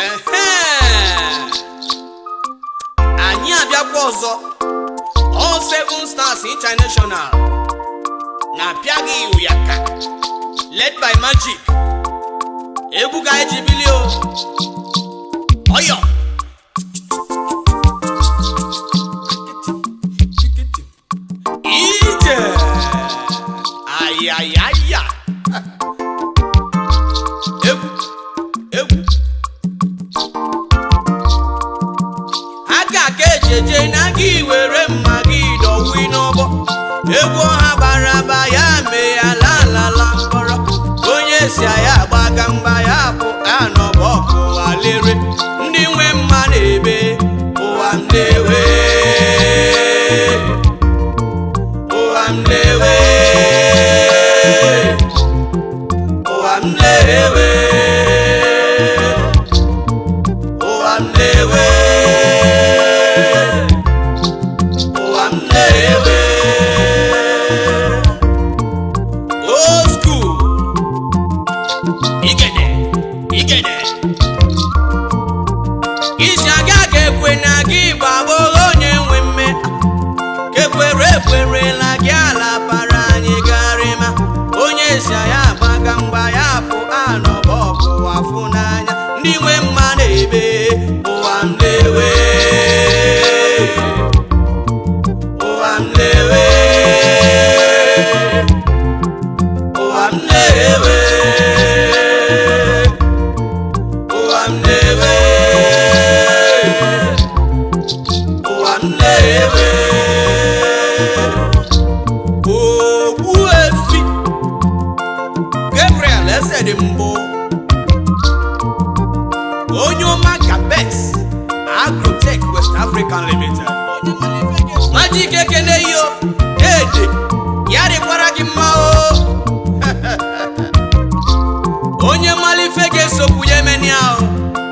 Ehe! anyị abịakwa ọzọ All Seven Stars International na-apịa gị ụyaka led by Magic egwu ka anyị ji bili o ọyọ ije ayayaya egwu egwu aka ka eji eje n'aka iwere mma gị dọwi n'ọgbọ egwu ọha bara aba ya mee ya lalala mkpọrọ onye si ya gbaga mgba ya bụ anọbọ ọkụ alere ndị nwe mma na-ebe ụwa m na-ewe ụwa m na-ewe ụwa m na-ewe ụwa m na-ewe ụwa m na-ewe old school igede igede isi aga ga-ekwe na gị bụ agbọghọ onye nwe mme ka ekwere ekwerela gị ala bara anyị garịma onye si ya agbaga mgba ya bụ anọbọ ọkụ afụ n'anya ndị nwe mma na-ebe ụwa m na-ewe ụwa m na-ewe ụwa m na-ewe ụwa m na-ewe ụwa m na-ewe ogbu efi Gabriel eze dị mbụ onye ọma Capex Agrotech West African Limited Magic ekene yo ede ya dịkwara gị mma o onye malife ga-esokwu ya emeni ahụ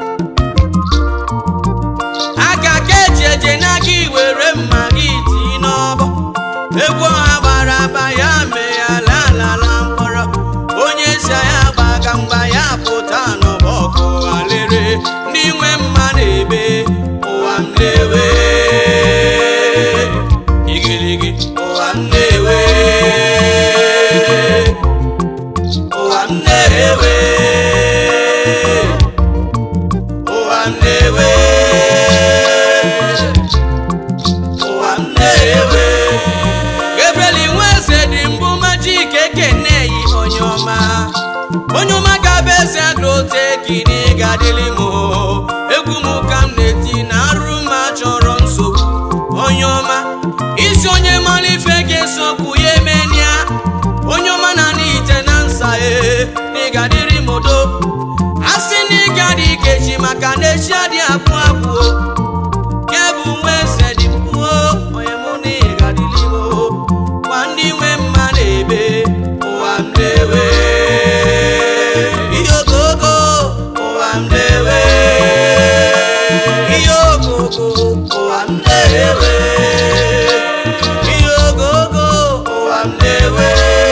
aka ka eji eje n'aka iwere mma gị tii n'ọbọ egwu ọha gbara aba ya mee ya lalala mkpọrọ onye si ya gbaga mgba ya pụta n'ọbọ ọkụ alere ndị nwe mma na-ebe ụwa m na-ewe igirigi ụwa m na-ewe ụwa m na-ewe ụwa m na-ewe ụwa m na-ewe Gabriel Nweze dị mbụ Magic ekene yi onye ọma onye ọma ga-abụ eze agroteki na ịgadịlị m o. egwu m ka m na-eti na arụ ma chọrọ nsogbu onye ọma isi onye mara ife ga-esokwu ya emenia onye ọma na n'ite na nsa e na ịgadịrị m odo asị na ịgadị ikechi maka na echi adị akpụ akpụ o nke bụ nwa eze dị mkpuo onye mụ na ịgadịrị m o gwa ndị nwe mma na-ebe ụwa m na-ewe ihe ogogo ụwa m na-ewe ihe ogogo ụwa m na-ewe ihe ogogo ụwa m na-ewe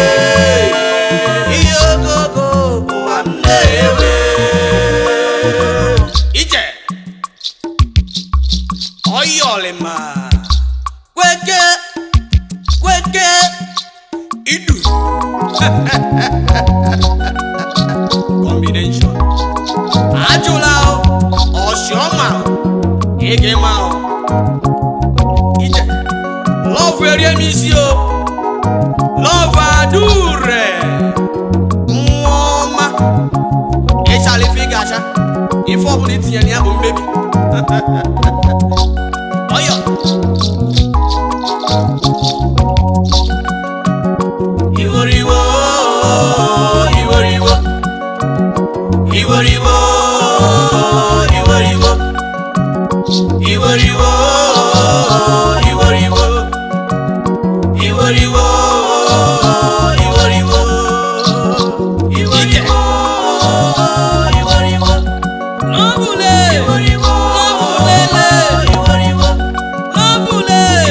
ihe ogogo ụwa m na-ewe ije ọyọlịma kweke kweke idu combination ajụla o, ọsiọma o, ege ma o. ije lọvụ erie m isi o lọvụ adure nwa ọma ịchala ife ị ga-acha ife ọbụla itinyere ya bụ mmebi ọyọ iworiwo iworiwo iworiwo iworiwo iworiwo iworiwo iworiwo iworiwo iworiwo iworiwo lọ́bùlẹ̀ lọ́bùlẹ̀lẹ̀ lọ́bùlẹ̀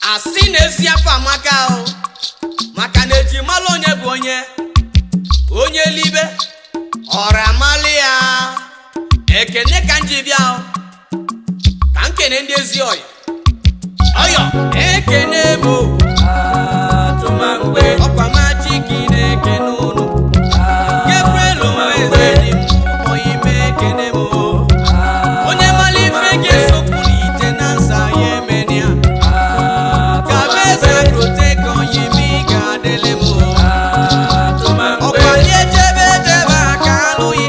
asị na ezi afọ amaka ahụ maka na eji malụ onye bụ onye onye libe ọra amalị ya ekene ka m ji bịa ahụ ka m kene ndị ezi ọya ọyọ ekene m o. atụmangbe ọkwa maji gị na-ekene ụnụ Gabriel Nweze dị m onye ime ekene m o. onye mara ife ga-esokwu n'ite na nsa ya emenịa ka bụ eze rote ka onye ime ị ga-adịlị m o. ọkwa ndị ejebe ejebe aka alụghị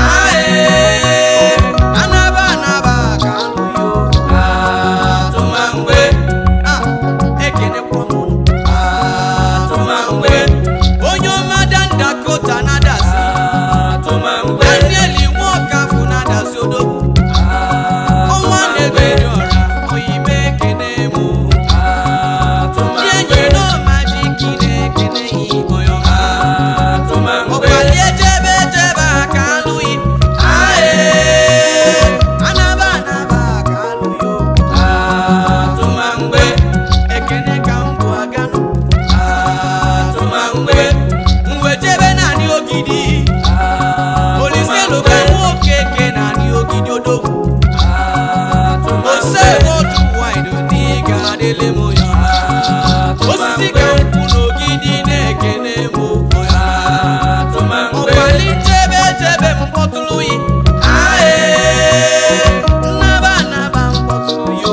ae anaba anaba aka alụghị o. atụmangbe Ah, ekenekwa m ụnụ. atụmangbe onye ọma Dan Dakota na-adasi atụmangbe Daniel Nwokafụ na-adasi odogwu ọnwa na-eberi ọra oyibe ekene mụ ndị enyi n'ọma ji ki na-ekene yi onye ọma ọkwali ejebe ejebe aka alụghị ae anaba anaba aka alụghị o atụmangbe ekene ka m bụ aganụ atụmangbe mwejebe naanị ogidi olise lụka nwoke ke naanị ogidi odogwu ose otu wide dị ga-adịlị m onye ọma osisi ka nkwụ n'ogidi na-ekene m onye ọma ọkwali chebe chebe mkpọtụrụ yi ae nnaba nnaba mkpọtụrụ yo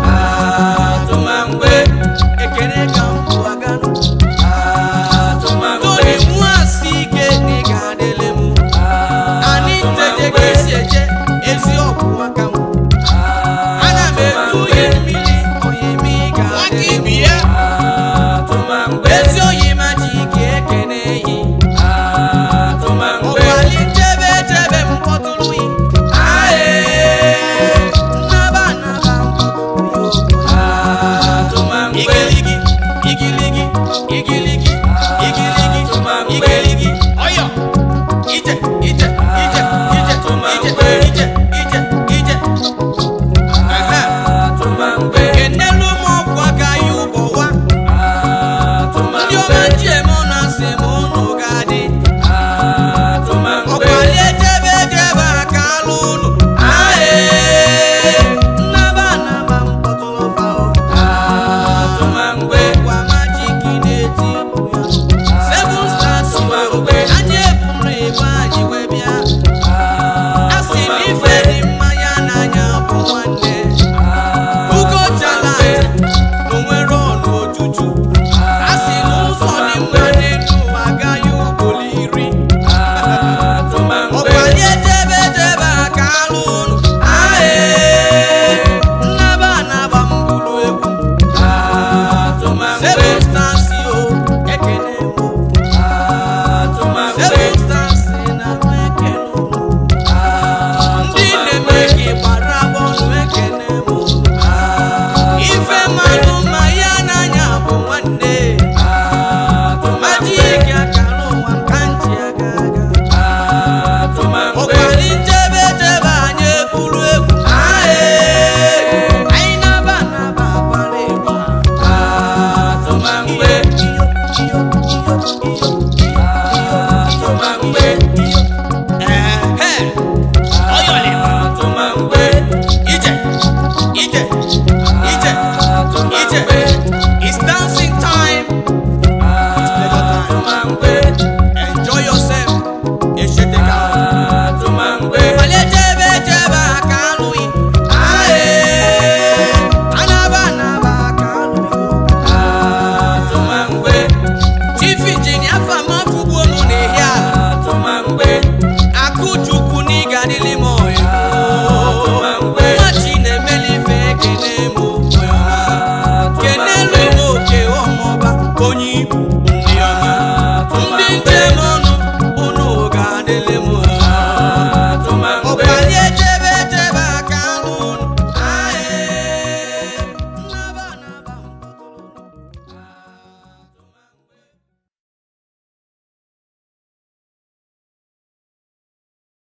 ekene ka m bụ aganụ toni nwa asị ike na ị ga-adịlị m anyị nteje ka esi eje ezi ọgwụ aka m ana m etu ihe mmiri onye ime ị ga-adịlị m